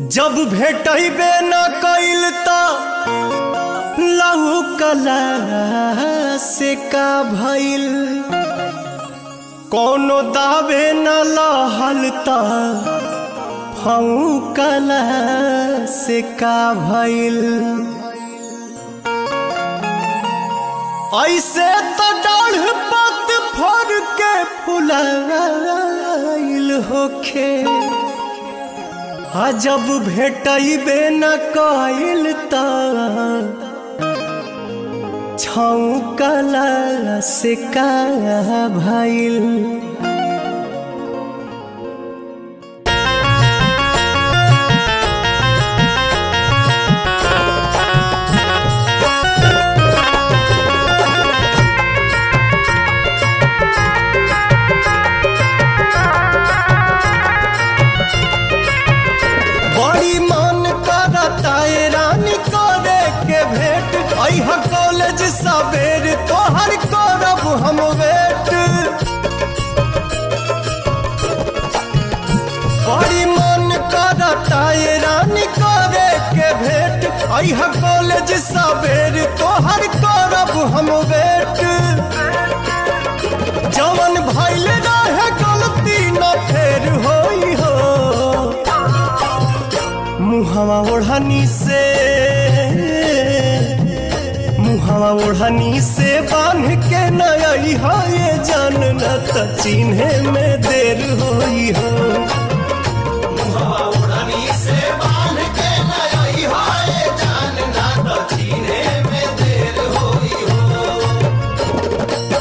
जब भेटबे न कइल त लहू कला से का भइल कोनो दावे न लहल त फऊ कला से का भइल ऐसे तो डाढ़ पत फर के फुलाइल होखे आ जब भेटबे न कइल त छौकला से का भइल बड़ी मन करता है रानी करे के भेंट अह कॉलेज सवेर तोहर करब हम वेट बड़ी मन करता है रानी करे के भेंट अह कॉलेज सवेर तोहर करब हम वेट जवन भइल रहे गलती न फेर होई हो मुहवा ओढ़नी से मुहवा ओढ़नी से बांध के नई हो ये जान न त चिन्हे में देर होई हो मुहवा ओढ़नी से बांध के नई हो ये जान न त चिन्हे में देर होई हो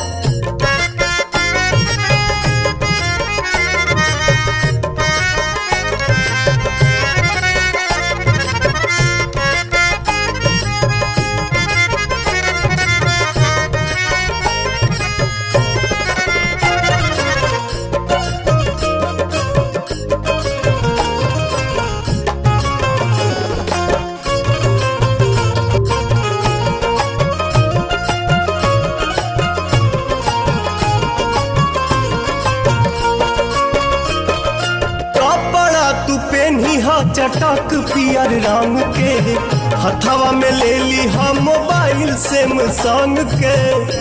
कपड़ा तू पेनी हा चटक पियर रंग के हथवा में ले ली हा मोबाइल से संग के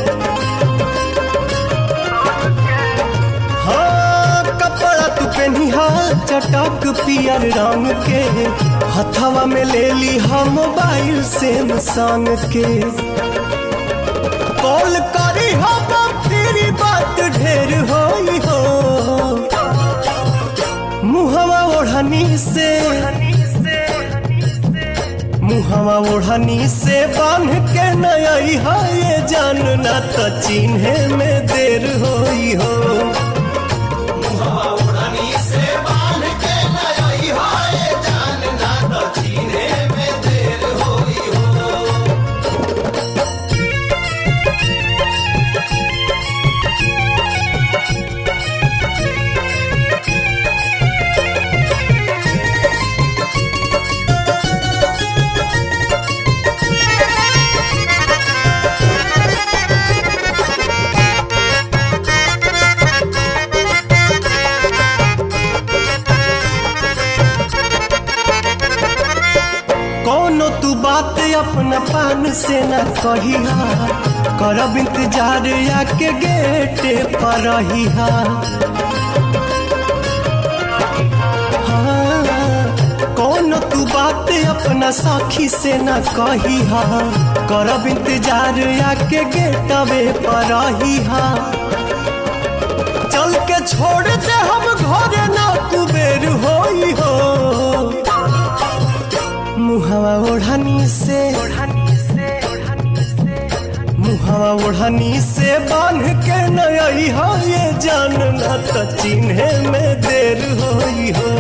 हाँ कपड़ा तू पेनी हा चटक पियर रंग के हथवा में ले ली हा मोबाइल से संग के कॉल करी हा तेरी बात ढेर होई हो मुहवा ओढ़नी से मुहवा ओढ़नी से बांध के नई है ये जान ना त चिन्हे में देर होई हो मुहवा ओढ़नी से बांध के नई है ये जान ना त चिन्हे में देर होई हो कोनो तू बात अपना पान से न कहिहा करब इंतजार आके गेटे पर रहिहा हाँ, कोनो तू बात अपना साखी से न कहिहा करब इंतजार आके गेटवे पर रहिहा चल के छोड़ दे हम घरे ना कुबेर होई हो मुहवा ओढ़नी से मुहवा ओढ़नी से बांध के नई हो ये जान ना त चिन्हे में देर होई हो